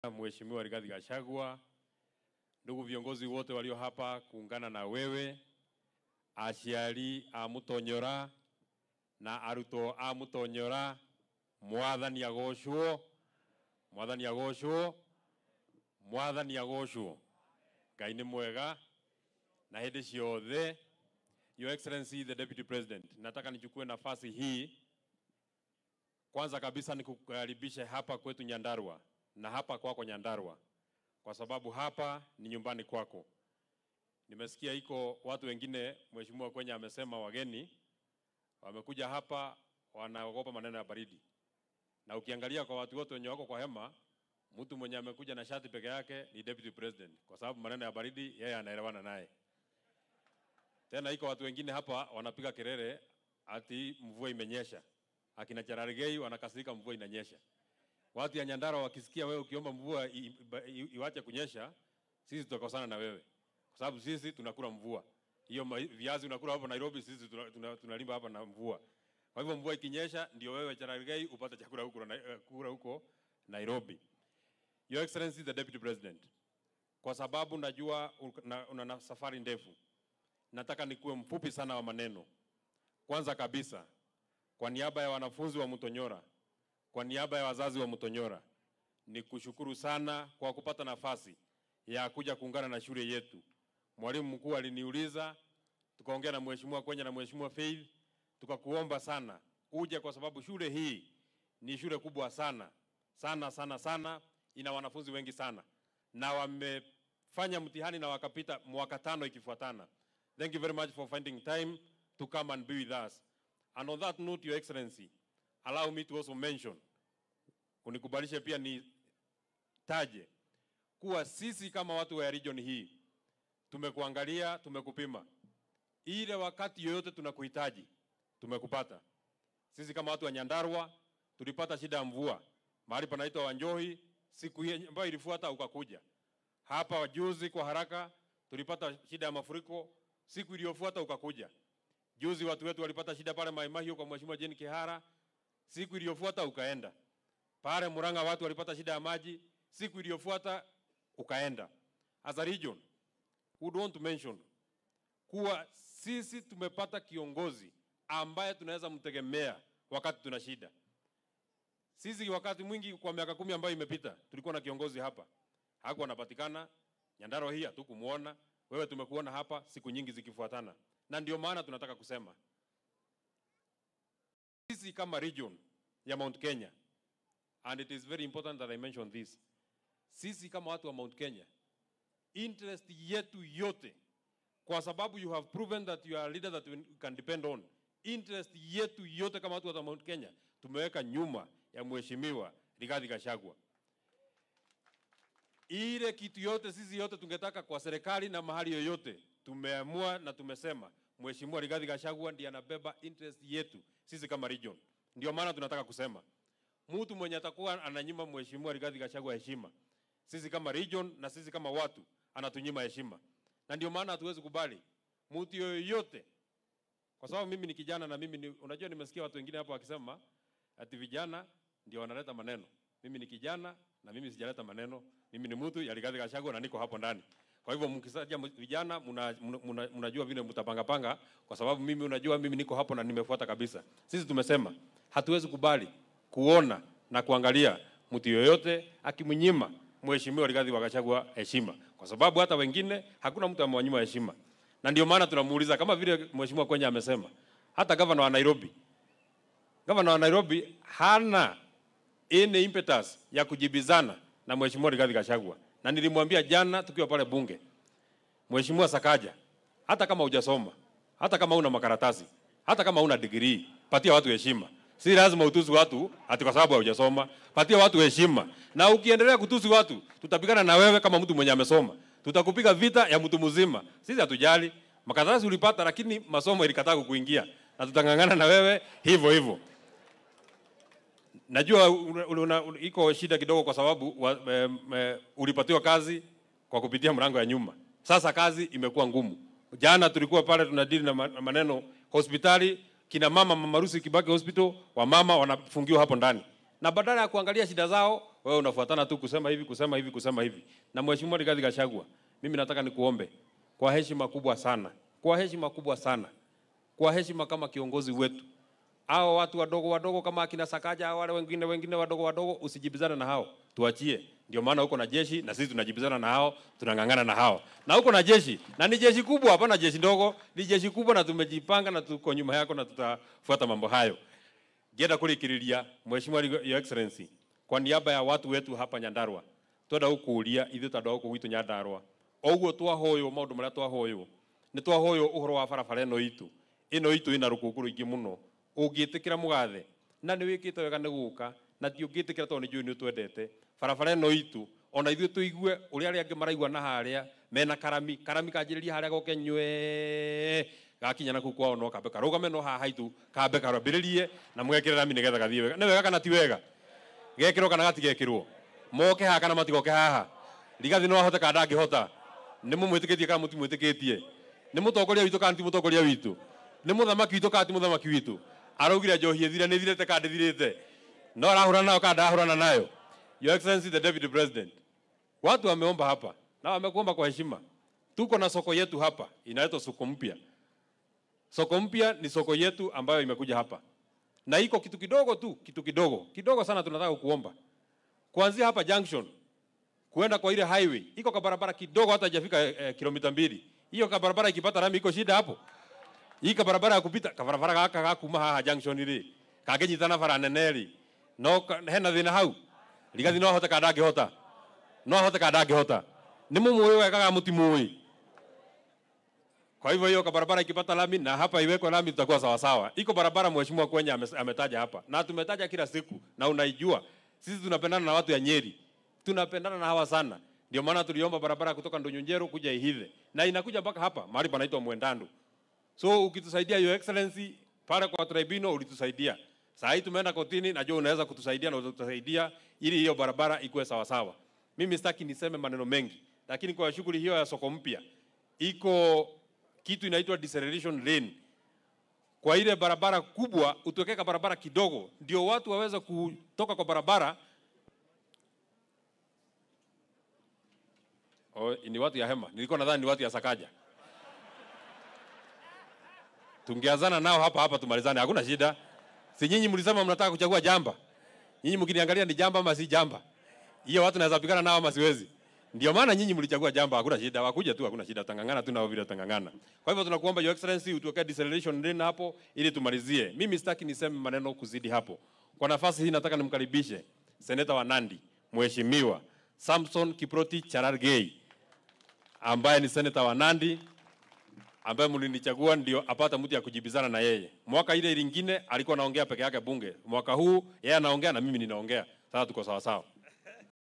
Mheshimiwa Rigathi Gachagua, ndugu viongozi wote walio hapa kuungana na wewe, aciari a Mutonyora na arutwo a Mutonyora, mwathani agocwo, mwathani agocwo, mwathani agocwo. Ngai nĩ mwega na hĩndĩ ciothe. Your Excellency the Deputy President, nataka nichukue nafasi hii kwanza kabisa nikukaribishe hapa kwetu Nyandarua na hapa kwako Nyandarua, kwa sababu hapa ni nyumbani kwako. Nimesikia iko watu wengine, Mheshimiwa Kwenya amesema wageni wamekuja hapa wanaogopa maneno ya baridi, na ukiangalia kwa watu wote wenye wako kwa hema, mtu mwenye amekuja na shati peke yake ni Deputy President, kwa sababu maneno ya baridi yeye anaelewana naye. Tena iko watu wengine hapa wanapiga kelele ati mvua imenyesha akina Cherargei wanakasirika mvua inanyesha. Watu ya Nyandarua wakisikia wewe ukiomba mvua i- i- i- iwache kunyesha, sisi tutakosana na wewe, kwa sababu sisi tunakula mvua. Hiyo ma- viazi unakula hapa Nairobi, sisi tuna- tuna- tunalimba hapa na mvua. Kwa hivyo mvua ikinyesha, ndio wewe Cherargei upate chakula huko na- eh, kula huko Nairobi. Your Excellency the Deputy President, kwa sababu najua una, una, una safari ndefu, nataka nikuwe mfupi sana wa maneno. Kwanza kabisa kwa niaba ya wanafunzi wa Mutonyora, kwa niaba ya wazazi wa Mutonyora, ni kushukuru sana kwa kupata nafasi ya kuja kuungana na shule yetu. Mwalimu mkuu aliniuliza, tukaongea na mheshimiwa Kwenya na mheshimiwa Faith, tukakuomba sana uje, kwa sababu shule hii ni shule kubwa sana sana sana sana, ina wanafunzi wengi sana, na wamefanya mtihani na wakapita mwaka tano ikifuatana. Thank you very much for finding time to come and be with us. And on that note, Your Excellency, allow me to also mention, unikubalishe pia nitaje kuwa sisi kama watu wa region hii tumekuangalia, tumekupima, ile wakati yoyote tunakuhitaji tumekupata. Sisi kama watu wa Nyandarua tulipata shida ya mvua mahali panaitwa Wanjohi, siku hii ambayo ilifuata ukakuja hapa juzi. Kwa haraka tulipata shida ya mafuriko, siku iliyofuata ukakuja. Juzi watu wetu walipata shida pale Mai Mahiu kwa Mheshimiwa Jane Kihara, siku iliyofuata ukaenda. Pale Murang'a watu walipata shida ya maji, siku iliyofuata ukaenda. As a region, would want to mention kuwa sisi tumepata kiongozi ambaye tunaweza mtegemea wakati tuna shida. Sisi wakati mwingi kwa miaka kumi ambayo imepita tulikuwa na kiongozi hapa, hakuwa anapatikana. Nyandarua hii hatukumuona, wewe tumekuona hapa siku nyingi zikifuatana, na ndio maana tunataka kusema sisi kama region ya Mount Kenya, and it is very important that I mention this, sisi kama watu wa Mount Kenya, interest yetu yote, kwa sababu you have proven that you are a leader that we can depend on, interest yetu yote kama watu wa Mount Kenya tumeweka nyuma ya mheshimiwa Rigathi Gachagua. Ile kitu yote sisi yote tungetaka kwa serikali na mahali yoyote, tumeamua na tumesema mheshimiwa Rigathi Gachagua ndiye anabeba interest yetu sisi kama region. Ndio maana tunataka kusema mtu mwenye atakuwa ananyima mheshimiwa Rigathi Gachagua heshima, sisi kama region na sisi kama watu anatunyima heshima, na ndio maana hatuwezi kubali mtu yoyote, kwa sababu mimi ni kijana na mimi ni, unajua nimesikia watu wengine hapo wakisema ati vijana ndio wanaleta maneno. Mimi ni kijana na mimi sijaleta maneno, mimi ni mtu ya Rigathi Gachagua na niko hapo ndani. Kwa hivyo mkisaja vijana, mnajua muna, muna, mnajua vile mtapanga panga, kwa sababu mimi unajua mimi niko hapo na nimefuata kabisa. Sisi tumesema hatuwezi kubali kuona na kuangalia mtu yoyote akimnyima mheshimiwa Rigathi Gachagua heshima, kwa sababu hata wengine hakuna mtu amewanyima heshima, na ndio maana tunamuuliza kama vile mheshimiwa Kwenya amesema, hata gavana wa Nairobi gavana wa Nairobi hana any impetus ya kujibizana na mheshimiwa Rigathi Gachagua, na nilimwambia jana tukiwa pale bunge, mheshimiwa Sakaja, hata kama hujasoma, hata kama una makaratasi, hata kama una degree, patia watu heshima. Si lazima utusi watu ati kwa sababu hujasoma. Patia watu heshima, na ukiendelea kutusi watu, tutapigana na wewe kama mtu mwenye amesoma. Tutakupiga vita ya mtu mzima. Sisi hatujali makaratasi ulipata, lakini masomo ilikataa kukuingia, na tutang'ang'ana na wewe hivyo hivyo. Najua una, una, una, iko shida kidogo kwa sababu wa, e, e, ulipatiwa kazi kwa kupitia mlango ya nyuma. Sasa kazi imekuwa ngumu. Jana tulikuwa pale tunadili na ma- maneno hospitali, kina mama Mama Rusi Kibaki Hospital, wamama wanafungiwa hapo ndani, na badala ya kuangalia shida zao wewe unafuatana tu kusema hivi kusema hivi kusema hivi. Na Mheshimiwa Rigathi Gachagua, mimi nataka nikuombe kwa heshima kubwa sana, kwa heshima kubwa sana, kwa heshima kama kiongozi wetu, hao watu wadogo wadogo kama akina Sakaja, hao wale wengine wengine wadogo wadogo, usijibizane na hao, tuachie. Ndio maana uko na jeshi na sisi tunajibizana na hao, tunang'ang'ana na hao, na uko na jeshi na ni jeshi kubwa, hapana jeshi ndogo, ni jeshi kubwa, na tumejipanga na tuko nyuma yako na tutafuata mambo hayo. Ngenda kurikiriria Mheshimiwa Your Excellency, kwa niaba ya watu wetu hapa Nyandarua twenda gukuria ithu tondu guku gwitu Nyandarua oguo twahoywo maundu maria twahoywo ni twahoywo uhoro wa barabara ino itu ino itu ina rukungu ruingi muno ungitikira mugathe na ni wikite wega ni guka na ti ungitikira tondu ni njui ni utwendete barabara ino itu ona ithuĩ tũigue ũrĩa arĩa angĩ maraigua na harĩa mena karami karami kanjĩrĩria harĩa goke nywe gakinya na kuu kwao no kambe karũgame no haha itu kambe karambĩrĩrie na mũgekĩre rami nĩgetha gathiĩ wega nĩ wega kana ti wega gekĩrwo kana gatigekĩrwo moke haha kana matigoke haha rigathi no ahote kana ndangĩhota nĩ mũmwĩtĩkĩtie kana mũtimwĩtĩkĩtie nĩ mũtongoria witũ kana ti mũtongoria witũ nĩ mũthamaki witũ kana ti mũthamaki witũ araugire njohi ĩthire nĩ ĩthirĩte kana ndĩthirĩte no arahũrana nayo kana ndarahũrana nayo Your Excellency the Deputy President watu wameomba hapa na wamekuomba kwa heshima tuko na soko yetu hapa inaitwa soko mpya soko mpya ni soko yetu ambayo imekuja hapa na iko kitu kidogo tu kitu kidogo kidogo sana tunataka kuomba kuanzia hapa junction kuenda kwa ile highway iko ka barabara kidogo hata haijafika eh, kilomita mbili hiyo ka barabara ikipata rami iko shida hapo hii ka barabara ya kupita ka barabara gaka gakuma haha junction ri kagenyitana bara nene ri no ka- hena thina hau rigathi no ahote kana ndangĩhota no ahote kana ndangĩhota nĩ mũmũĩ wega kana mũtimũĩ kwa hivyo hiyo ka barabara ikipata lami na hapa iwekwe lami tutakuwa sawa sawa. Iko barabara mheshimiwa Kwenya ame- ametaja hapa na tumetaja kila siku na unaijua. Sisi tunapendana na watu ya Nyeri, tunapendana na hawa sana. Ndio maana tuliomba barabara kutoka Ndonyonjero kuja Ihithe na inakuja mpaka hapa mahali panaitwa Mwendandu. So ukitusaidia Your Excellency pale kwa tribunal ulitusaidia. Saa hii tumeenda kotini, najua unaweza kutusaidia na utatusaidia ili hiyo barabara ikuwe sawa sawa. Mimi sitaki niseme maneno mengi, lakini kwa shughuli hiyo ya soko mpya iko kitu inaitwa deceleration lane. Kwa ile barabara kubwa utuwekeka barabara kidogo, ndio watu waweze kutoka kwa barabara. Oh, ni watu ya hema, nilikuwa nadhani ni watu ya Sakaja. Tungeazana nao hapa hapa tumalizane, hakuna shida. Si nyinyi mlisema mnataka kuchagua jamba? Nyinyi mkiniangalia ni jamba ama si jamba? Hiyo watu naweza pigana nao ama siwezi? Ndio maana nyinyi mlichagua jamba, hakuna shida. Wakuja tu, hakuna shida. Tangangana tu nao vile tangangana. Kwa hivyo tunakuomba Your Excellency utuwekee deceleration lane hapo ili tumalizie. Mimi sitaki niseme maneno kuzidi hapo. Kwa nafasi hii nataka nimkaribishe seneta wa Nandi, Mheshimiwa Samson Kiproti Charargei ambaye ni seneta wa Nandi ambaye mlinichagua ndio apata mtu ya kujibizana na yeye. Mwaka ile ilingine alikuwa anaongea peke yake bunge, mwaka huu yeye anaongea na mimi ninaongea. Sasa tuko sawa sawa.